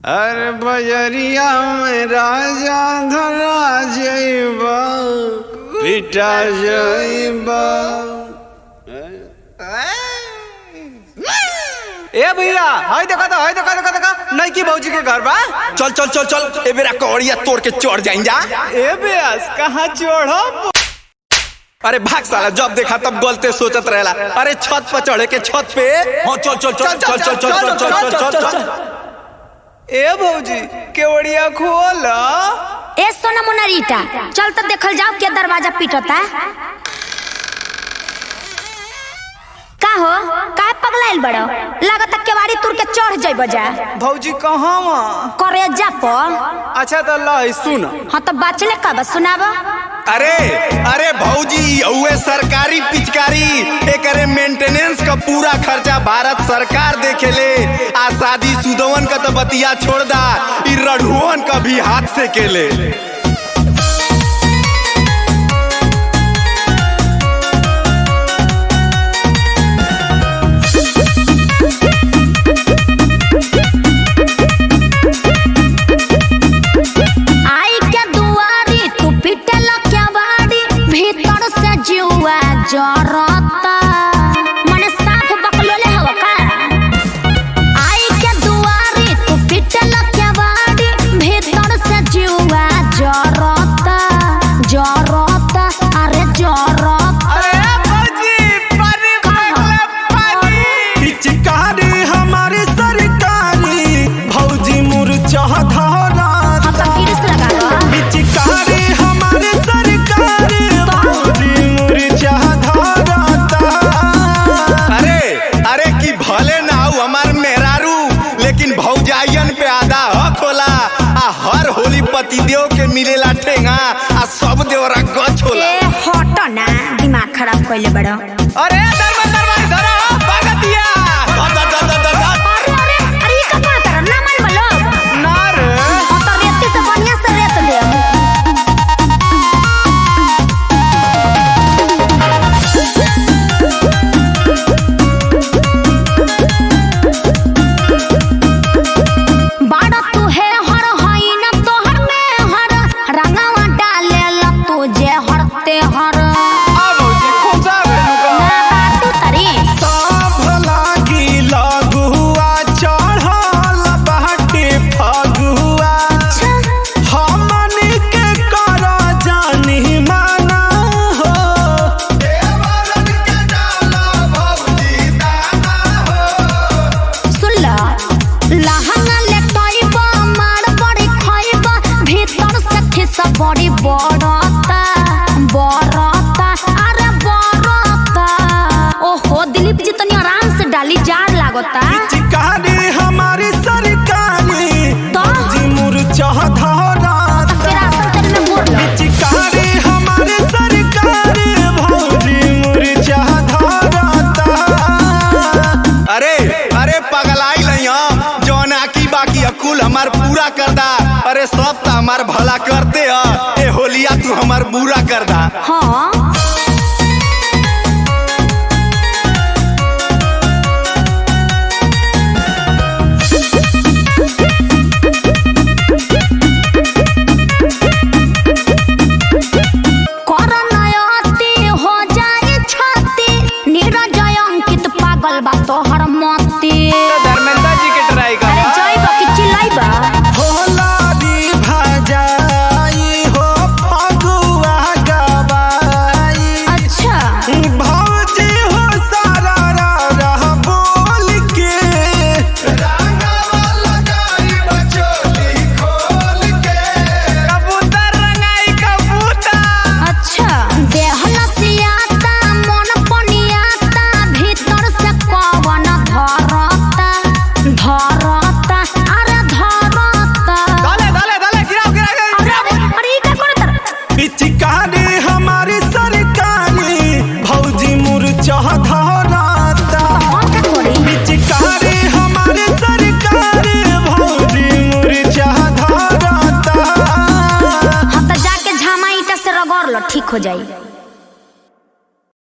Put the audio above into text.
अरे बजरिया में राजा धरा जइबा पिटा जइबा ए भैया हाय देखा था हाय देखा देखा देखा नहीं की भौजी के घर बा चल चल चल चल ए बेरा कौड़िया तोड़ के चढ़ जाइन जा ए बेस कहाँ चढ़ब अरे भाग साला जब देखा तब गलते सोचत रहेला अरे छत पर चढ़े के छत पे हाँ चल चल चल चल चल चल चल चल चल चल चल ए भौजी केवड़िया खोल ए सोना मोनारीटा चल तो देखल जाओ के दरवाजा पीटता का हो काहे पगलाइल बड़ो लागत केवाड़ी तुर के चढ़ जइब जा भौजी कहाँ वहाँ करे जा प अच्छा तो लाई सुन हाँ तो बाचले का बस सुनाब अरे अरे भौजी उहे सरकारी पिचकारी एकरे मेंटेनेंस का पूरा खर्चा भारत सरकार देखेले आ शादी सुदवन का तो बतिया छोड़ दा ई रढ़ुअन का भी हाथ से केले आई के दुआरी तू पीटल केवाड़ी भीतर से जुआ जरता मने साफ बकलोले हवा का आई के दुआरी तू पीटल केवाड़ी भीतर से जुआ जरता जरता अरे जरता अरे भौजी पानी फेंकले पानी पिचकारी हमारी सरकारी भौजी मुरचा धरा हम तो गिरिस लगा लो पिचकारी हमारे सरकारी भौजी मुरचा धराता अरे अरे की भले ना हो हमार मेहरारू लेकिन भौजाइयन पे आधा हक होला आ हर होली पतिदेव के मिलेला ठेंगा आ सब देवरा गछ होला ए हट ना दिमाग खराब कइले बड़ो अरे दरबार दरबार धरा भगतिया दा, दा, दा, दा, दा, दा। अरे अरे अरे ये का करत ना मन बोलो ना रे हम तो रेती से बढ़िया से रेत दे बाड़ा तू है हर हई न तोहर में हर रंगावा डाले ल तू जे हरते हर आ भौजी खोसा भेलू ना बाटू तरी सब लागी लघुआ चढ़ल बाटे फगुआ हमनी के कर जानी माना हो सुन ल लहंगा ले टइबा मार बड़ी खइबा भीतर से खिस बड़ी बड़ता बड़ता अरे बड़ता ओहो दिलीप जी तनी आराम से डाली जार लागता चिकारी हमारी सरकारी तो? जी मुरचा धरा फिर असल तेरे में बोल लो चिकारी हमारी सरकारी भौजी मुरचा धराता अरे अरे पगलाई नहीं हम जौन आकी बाकी अकुल हमार पूरा कर दा अरे सब तो हमार भला करते ह ए होलिया तू हमार बुरा कर दा हाँ करनयति हो जाए छाती नीरजय अंकित पागल बा तोहर मती धर्मेंद्र जी के ट्राई अरे कर जइब कि चिल्लाइबा होलारी भजाई हो फगुआ गवाई अच्छा भौजी हो सारा रा रह बोल के कबूतर रंगाई कबूतर अच्छा देह लसियाता मन पनियाता भीतर से कवन धरता धरता अरे धरता डाले डाले डाले गिराओ गिराओ अरे गिराओ अरे अरे ई का करत पिचकारी हमारी सरकारी भौजी मुरचा धराता हम का करी पिचकारी हमारी सरकारी भौजी मुरचा धराता हम तो जाके झामा ईटा से रगड़ लो ठीक हो जाई